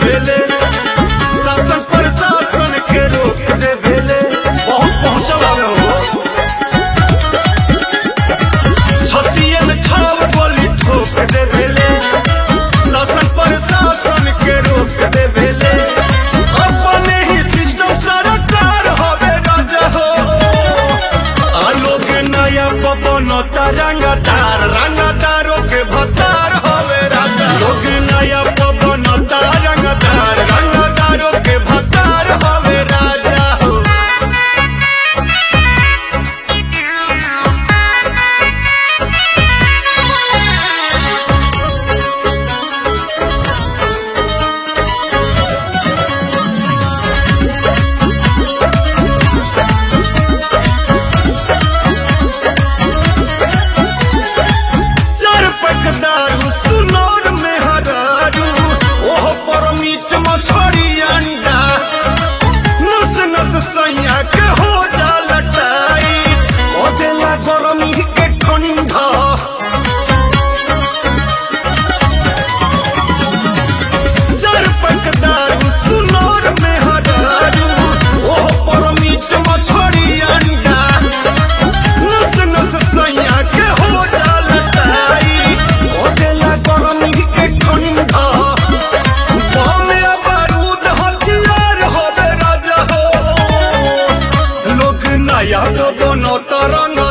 देवेले शासन प्रशासन के रोक देवेले बहुत पहुंचल हवे हो छतिए में छाव गोली ठोक देवेले शासन प्रशासन के रोक देवेले अपने ही सिस्टम सरकार हवे राजा हो आ लोग नया पवन रंगदार रंगदारों के भतार हवे राजा लोग नया पवन रंगदार रंगदारों के भतार हवे राजा हो चार पकदारू सुनौर में हरारू ओह पर मीट मछली अंडा नस नस सैया के हो जा लटाई ओ देला गरमी के ठंडा चार पकदारू सुनौर में हरारू ओह पर मीट मछली अंडा नस नस सैया के हो जा लटाई ओ देला गरमी के ठंडा बम या बारूद हथियार होवे राजा हो लोग नया तो बनो तरंग